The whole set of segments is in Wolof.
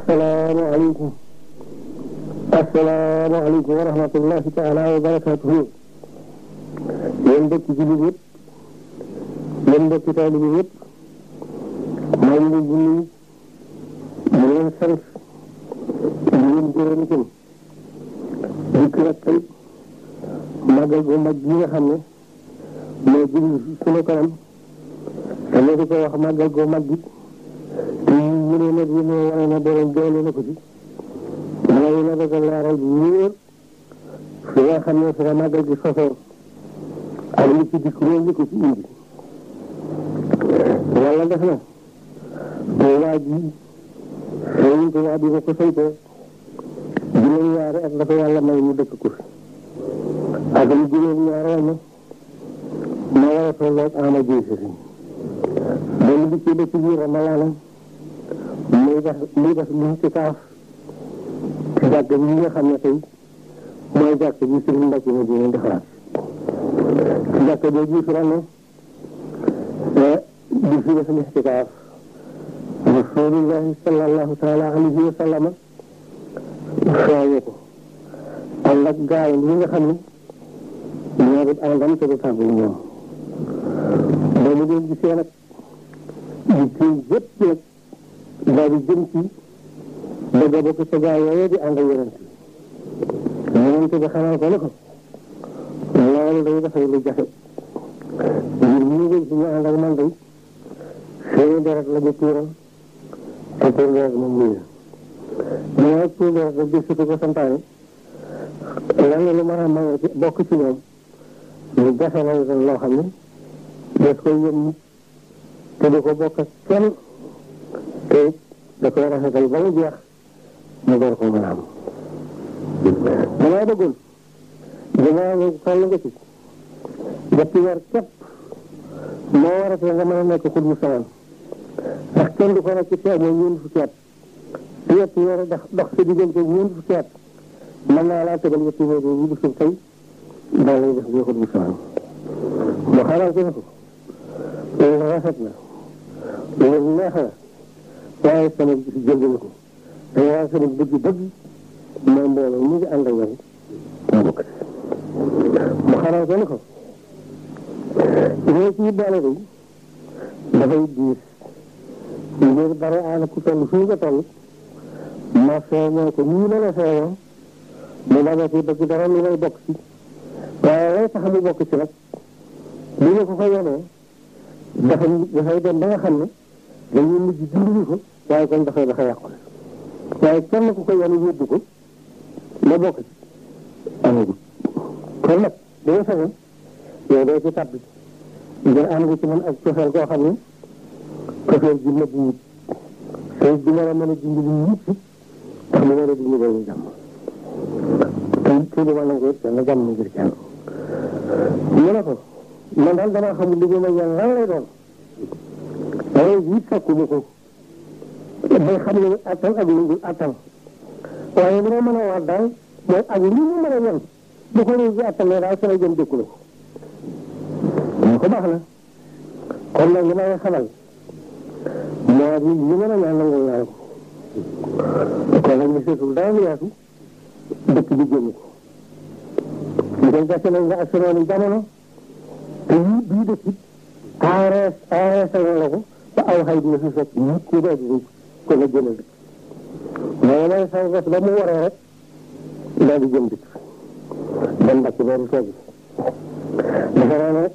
asalaamaaleykum asalaamaaleykum wa rahmatullahi taala wa barakaatuhu yéen mbokki jullit yëpp yéen mbokki taalibe yëpp maa ngi leen di nuyu di leen sant di leen gërëm itam dikk nag tey màggal gu mag gi nga xam ne moo jublu sunu kanam te ñu di ko wax màggal gu mag gi te ñu ne nag yi moo wane na borom doole na ko ci mooy na bëgg a leeral bu wóor fi nga xam ne fi la màggal gi sosoo ak li ci dikk loolu li ko ci indi yàlla def na waa ji sëriñ Tuubaa bi ko ko saytoo juróom-ñaari at la ko yàlla may mu dëkk ko fi ak lu juróom-ñaari ma ma war a tolloog ama jiy sëriñ ba mu dikkee ba ci biir Ramalaana muy def muy def lu ci kaaf ci jàkk bi nga xam ne tey mooy jàkk bi sëriñ Mbacke ma dina defaraat ci jàkk boobu fi la ne di fi def lixtikaaf rasulullahi sallallahu taala alayhi wa sallama feeñe ko ànd ak gaay yi nga xam ne ñoo di àndam te du tàggu ñoom ba mu leen gisee nag di kii yëpp nag daal di jëm ci bëgg a bokk ca gaay yooyu di ànd ak yonent bi yonent bi xamal ko ne ko loolu day dafay lu jafe ngir ñu ngi ci ñu ànd ak man day seeni deret la ñu tuural te pour deret moom muy la mais pour deret la gëstu ko santaane lan lu mën a maye ci bokk ci ñoom lu jafe lay doon loo xam ne des koy yëm te du ko bokk ak kenn te da koy rafetal ba mu jeex mu door ko mën a am damay bëggoon dinaa nga toll nga ci ñetti weer képp moo waratee nga mën a nekk xut bu sawan ndax kenn du ko nekk ci teew mooy ñeent fukki at te ñetti weer dox dox sa diggante ñeent fukki at mën naa laa tegal ñetti weer yi bu suuf tey daa lay def ngay xut bu sawan mu xamal ko ne ko loolu rafet na loolu neex na waaye sama gis jënd na ko te waaye sama bëgg-bëgg mooy mbooloo mu ngi ànd ak yow mu bokk mu xamal ko ne ko ñoo ciy boole day dafay diis ngir bare aana ku toll fii nga toll ma feeñoo ko nii ma la feeñoo mu bañ a ci bëgg dara lu lay bokk ci waaye lay tax mu bokk ci nag bu ñu ko ko yonee dafa dafay dem ba nga xam ne dañuy mujj dimbali ko waaye kon dafay dafa yàqu waaye kenn ku ko yonu yóbbu ko la bokk ci amagul kon nag dañu sañoon yow doo ci tàbbi ngir am nga ci man ak cofeel koo xam ne cofeel ji nëbb wut te di mën a mën a dimbali ñëpp tax mu war a dimbali boobu jàmm te te du ma nangu it kenn jàmm ngir kenn mu ne ko man daal damaa xamul liggéey ma yàlla lan lay doon waaye it sakkuma ko bay xam ne attan ak lu dul attan waaye li ma mën a wax daal mooy ak li mu mën a yen bu ko réew ji attanee daal sama jëm dëkku la ko ñu ko baax na kon nag li may xamal moo di li mën a ñaan nangul naa ko kon nag monsieur Sow dara lu yaatu dëkk bi génn ko ñu koy gàcce nañ nga ak senooni jamono te yii bii dëkk it aarees aarees la ko ba aw xay dina fi fekk nit ku dee di ko nga jëmal dëkk mais may saw res ba mu waree rek daal di jëm dëkk dem mbàcc boobu toog dafa naa ne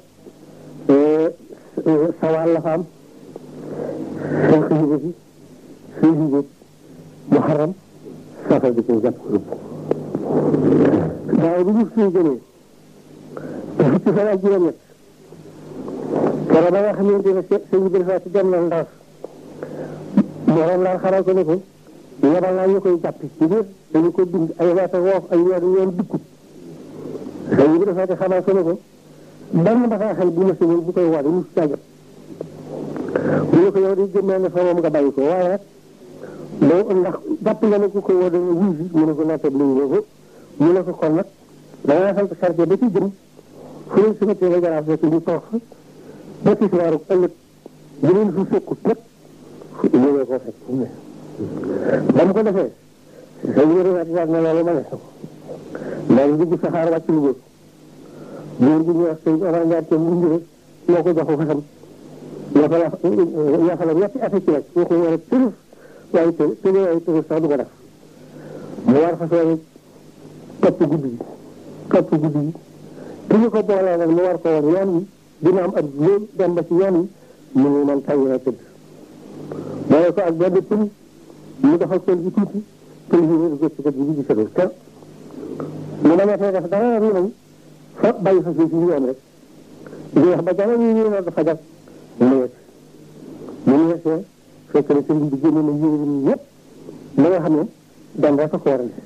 sawal la fa am seen xëy si suy si muharram safar di koy jàpp rëbb daaw bi ñu suy jëlee te fukki fan ak juróom-ñett keroog ba nga xamante ne sëñ bi dafa ci dem na ndaas morom laa xaral ko ne ko yebal naa ñu koy jàpp ci biir dañu ko bind ay waata woof ay weer yoon dikkut sëñ bi dafa ci xamal ko ne ko benn bataaxal bu ma sëñul bu koy woote mu si jot bu ñu ko yow di jëmmee ne fa moom nga bàyyi ko waaye nag boo ndax jàpp nga ne ku koy woo dana wuy si mu ne ko nattab lu ñu ko mu ne ko kon nag dangaa sant chargé ba ci jëm fu leen si météo jaraaf fekk ñu toog fa ba ci waaru ëllëg bu leen fu fekkut nag ñu ne ko fekk fu ne ba mu ko defee sëñ bi rafetlu na loolu ma ne ko daal di dugg saxaar wàcc Louga góor gi ñuy wax sëñ Omar Ndiaye te mu njëriñ moo ko jox fasam yoo ko la yoo xam ne ñetti at ci rek boo ko war a tërëf waaye të tëjee waaye tërëf sax du ko def mu war fas yéene topp guddi gi topp guddi gi ki ñu ko boolee nag mu war ko woon yoon wi dina am ak loolu dem ba ci yoon wi mu ngi man tàyyi na tëdd boole ko ak benn pël mu doxal pël bi tuuti pël bi ñu gëstu ko bi gisatul te mu dama fee def dara ru nañ fa bàyyi fa si yoon rek di wax ba jamono yi ñu ne dafa jag mu yegg mu ñu yegsee fekk na sëriñ bi génne na yére yi yëpp ba nga xam ne dem rek a ko waral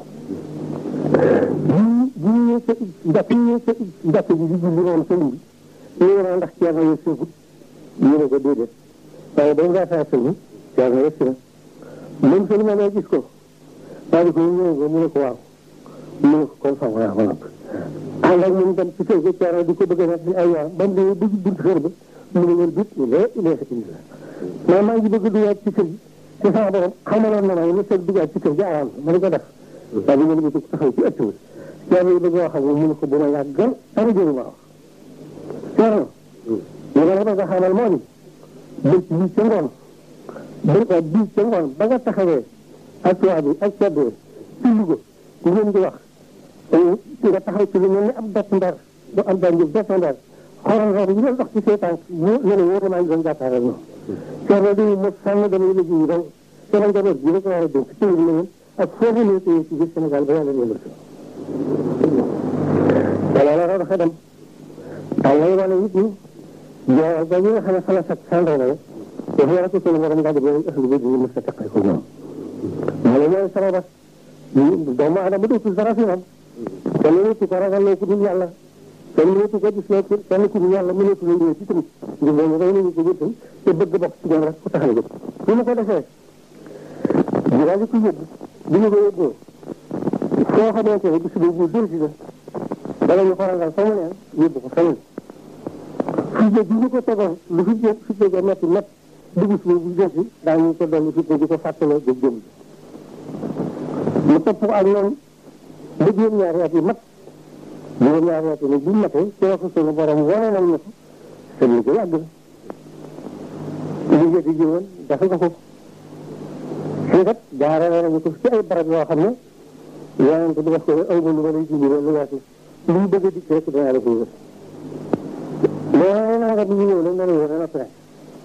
bu bu ñu sa njàkk ñu sa njàkk bi di julli woon sëriñ bi ñu ne ndax ceerno yi seegut ñu ne ko déedéet waaye dañ daa saa sëriñ ceerno yegg si na moom sëriñ ma gis ko daal di ko ñëw ko mu ne ko waaw mu ne ko kon fa waaw waaw ànd ak moom dem ci kër ga ceerno di ko bëgg a nekk ay yoon ba mu demee dugg buntu kër ba mu ne wër bit ñu lee ilee sa indi la mais maa ngi bëgg dugaat ci kër gi te sama borom xamaloon na ma ne sëg dugaat ci kër gi awaal ma ne ko def waaye bi ngeen ko taxaw ci ëtt bi ceerno yi bëgg wax ak moom mu ne ko bu ma yàggal dara jëru ma wax ceerno li ma la bëgg a xamal moo di bëcc bii ca ngoon bërka bii ca ngoon ba nga taxawee ak tubaab bi ak ceddee ci Louga ku ngeen di wax nga taxaw ci lu mel ni ab bett ndar du am daan jëf bett ndar xoolal xool yi doon dox ci say tànk mu ne la wóor maa ngi doon jàkkaarloo ñoom ceerno di mo sànn damay liggéey yi donc sama njaboot bi rek war a dénk ci lu leen ak foofu ne tey ci biir Sénégal ba yàlla yëngal si wala la dafa dem taw lay wane it ni joo ba ñi nga xam ne xala sat sàndaw la dafa war a ko sunu borom daal di boobu ëxlu bi ñu mës a teqal ko ñoom moo la ñooy sababa doomu adama dootul dara fi moom kenn mënatu ko ragal loo ku dul yàlla kenn mënatu ko gis loo kenn ku dul yàlla mënatu la ñëw ci tamit ngir loolu rey nañu ko jëttal te bëgg bokk ci ñoom rek ku tax a jóg bu ma ko defee ñu daal di ko yóbbu bu ñu ko yóbboo soo xamante ne bis boobu dër si la dala ñu ko ragal fa mu neen yóbbu ko feneen fitne bi ñu ko tegoon lu fi jë fitne ga metti métt bu bis boobu dër si daañu ko dolli fitne di ko fàttaloo jóg jëm mu topp ko ak ñoom ba juróom-ñaari at yi mat juróom-ñaari at yi nag bu matee ci la ko sunu borom wane nañ ne ko sa liggéey yàgg na liggéey di jiwoon dafa nga ko fii kat jaarale nañu ko ci ay barab yoo xam ne yonente bi def ko aw ma lu ma lay jindi lu weesu lu mu bëgg a dikk rek danaa la ko yëgal loolu naa nga bi ñu ñëw nag dana yëgal na pare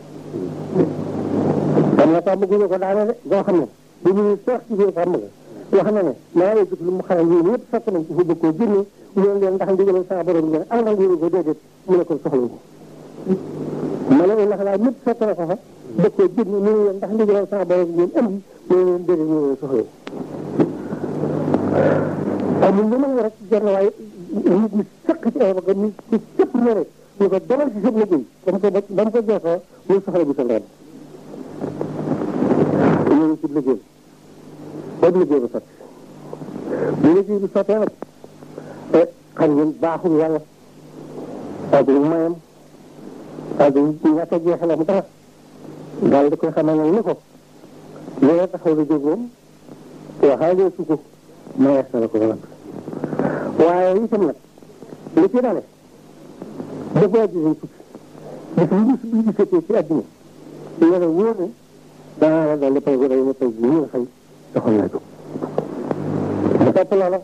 am na tàmm guñu ko daane de goo xam ne bu ñu sox ci biir tàmm ga wax na ne maa ngi gis lu mu xaral yéen yëpp fekk nañ ko fa bëgg koo génne ñoom leen ndax ndigalal sa borom ngeen am na ngeen ko déedéet mu ne ko soxla ko ma ne ndax laa ñëpp fekk na ko fa bëgg koo génne mu ne leen ndax ndigalal sa borom ngeen indi mu ne leen déedéet ñu leen soxla amul lu mën rek jar na waaye nit ñi sëq ci ay bëgg nit ci cëpp ñore ñu ko demal ci sëb liggéey ba mu ko ba mu ko jeexoo muy soxla bi sa ndeen ñu ngi ci liggéey boobu liggéey bi sotti bu liggéey bi sottee nag te xam ngeen baaxul yàlla ak lu mayam ak ñàkk a jeexalam dara daal di koy xamal nag ni ko loolu taxaw la jóg moom waxaalee su ko mayees na la ko nag waaye itam nag li ci dale dafa wàjji sañ tukki bis bu bis bi gisatee ci àdduna ñu ne wóor ne danaa la dolli pay gu day ne pay gi ñu nga fay doxal naa jóg mu topp loola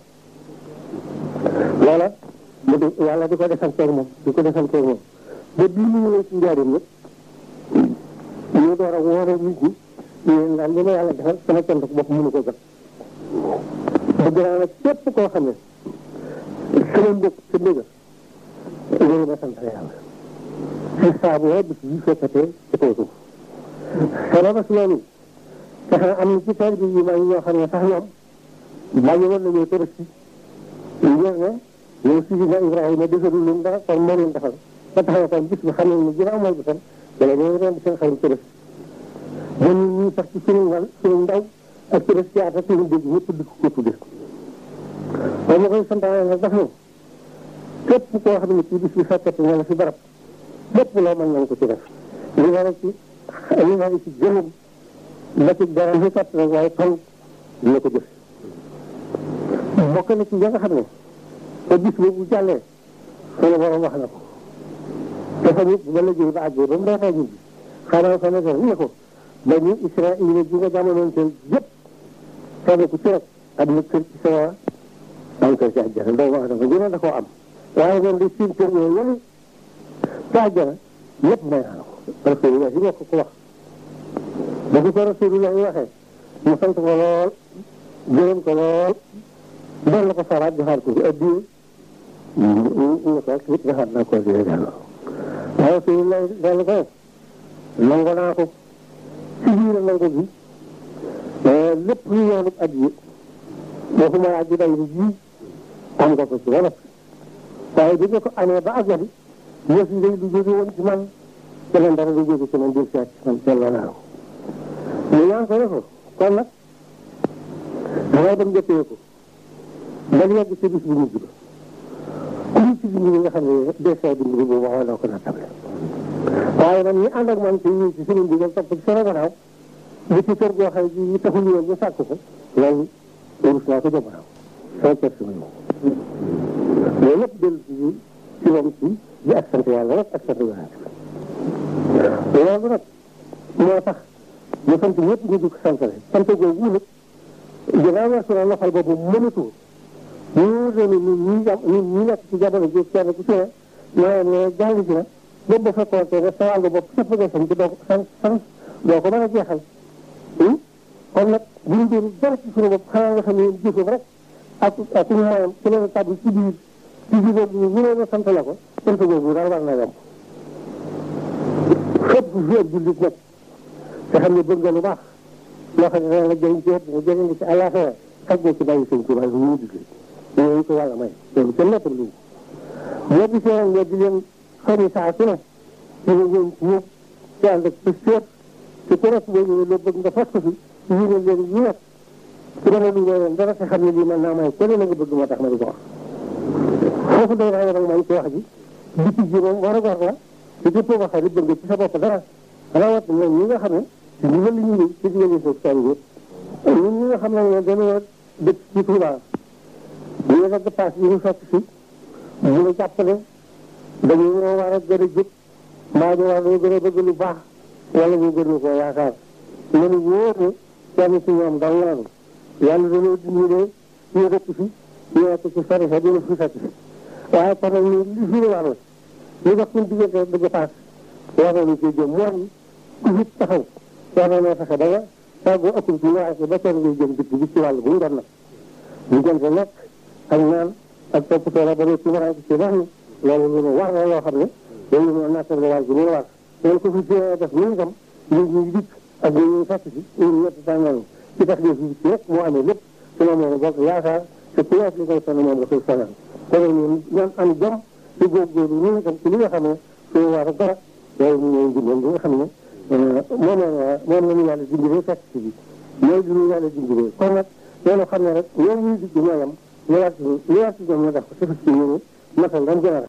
loola mu di yàlla di ko defanteeg moom di ko defanteeg moom ba bii mu ñëwee ci njaarim nag ñu door a woore nit ñi ñu daal li ma yàlla defal sama cant bopp mënu ko jot bëgg naa nag képp koo xam ne sama mbokk sa dëgg loolu ma sant yàlla ci saabu waa bis yi fekkatee ci kaw suuf sababa si loolu tax na am na ci taalibe yi maa ngi ñoo xam ne sax ñoom bàyyi woon nañoo tërësi ngir ne yow Sidina Ibrahima defarul leen dara kon moo leen defal ba tax na kon bis bi xam nañ ne ginnaaw mooy bisam dana ñëw ren seen xarit tërësi ba ñu ñuy sax ci suñu wàll suñu ndaw ak tërësi ci at ak suñu dégg ñëpp di ko tudde ba ma koy santaane nag daf ne képp koo xam ne ci bis bi fekkati nga la fi barab lépp loo mën nañ ko ci def li nga ci li nga ci jëmum la ci dara fi kat rek waaye fan dina ko jëf bokk na ci ya nga xam ne te bis boobu jàllee sunu borom wax na ko te fa nit ba liggéey ba àggee ba mu dee ñu bi xanaa fa nekk ne ko ba ñu Israël ji nga jamonoon seen yëpp kenn ku ci rek am na kër ci sama am kër ci àjjana doomu adama ñu ne da koo am waaye man di siin kër yooyu yële ci àjjana lépp may naa ko rasulullah yi ko ko wax ba ko ko rasulullah yi waxee mu sant ko lool gërëm ko lool doon la ko saraat joxaat ko fi addiye ñu ko it joxaat naa ko addiye delloo waaye rasulullah dellu ko nangu naa ko ci biir nangu bi lépp lu yoonu addiye waxuma laa ji day ni ji am nga ko ci ba noppi waaye bi nga ko amee ba àggali yëf yi day lu jóge woon ci man keneen dara lu jóge ci man jël si ci man delloo naa ko ñu ñaan ko ne ko kon nag dangay dem jëppee ko ba yegg ci bis bu mujj ba ku ñu ci bind nga xam ne desee bind bi boobu waxoon naa ko na table waaye man ñi ànd ak man ci ñi ci suñu ndigal topp ci sama gannaaw li ci kër goo xam ne taxul woon ñu sàkk ko loolu rus naa ko jëmaaw soo kër sama ñëw loolu lépp dellu ci ci moom ci di ak sant yàlla rek ak sant yàlla loolu nag moo tax ñu sant ñëpp ñu di ko santale sant googu nag ginnaaw weesu na loxal boobu mënatu ñu wóor ne ñun ñi jam ñun ñi nekk ci jamono ji kenn ku ci ne ñoo ne jàng ci na boobu ba fekkoon te ne sa wàllu bopp képp nga sant doo ko sant sant doo ko mën a jeexal kon nag bu ñu doon dara ci suñu bopp xanaa nga xam ne jëfam rek ak ak ñu mayam ci leen tàbbi ci biir ci biir boobu ñu mënoon a sant la ko sant boobu daal war na yomb fépp fi ab jullit nag te xam ne bëgg nga lu baax loo xam ne dana la jëriñ ci nga jëriñ ci àllaaxira xaj na ci bàyyi sëñ Tuubaa bu ñu digle yooyu ko yàlla may loolu kenn nettal lu boo gisee nag nga di leen xëri saa su ne dina ñëw ci ñëpp ci ànd ak pëstéef te ku nekk boo ñëwee loo bëgg nga fas ko fi ñu ne leen ñu nekk su dama lu leen dara te xam ne lii mën naa may kenn la nga bëgg moo tax ma di ko wax foofu day naa nag man ci wax ji biti ji moom war a gor la te képp koo waxee bëgg ci sa bopp dara rawat ñoom ñi nga xam ne ci ndigal li ñu ñëw ci ndigal li soog taal yëpp ñun ñi nga xam ne dañoo dëkk ci Touba ñu ne nag paas yi ñu fekk si ñu la jàppale dañu war a gën a jóg mbaa ñu war a gën a bëgg lu baax wala ñu gën koo yaakaar ñu wóor ne kenn ci ñoom dal laanu yàlla dañoo dimbale ñu dëkk fi ñu nekk ci sori sa dina fi fekk si waaye kon nag ñu li fi war la ñu dox suñu diggante bëgg paas war nañu cee jëm mooy ku fi taxaw war nañoo fexe ba nga tàggoo ëppul ci waaye ba kenn ngay jëm dëkk bi ci wàll bu mu doon nag ñu jëm sa lekk ak naan ak toppatoo la ba ne ci war ci wax ni loolu lu war la loo xam ne loolu ñu nattal la wàll bi mu war loolu ko fi def ñu itam ñu ñu dikk ak ñu ñu fekk si ñu ñett tàngal ci tax def ci rek moo amee lépp su ma moom bokk yaakaar te ku nekk li koy sonn moom nga koy sonal kon nag ñun ñoom am jom ci góorgóorlu ñu itam ci li nga xam ne suñu war a dara loolu ñu ñooy dimbal li nga xam ne moom la moom la ñu yàlla dimbalee fekk si bi ñooy di ñu yàlla dimbalee kon nag loolu xam ne rek ñoom ñuy digg ñooyam ñu war ci ñu war ci ñoom ñu def ko te fas ci yéene matal lam gën a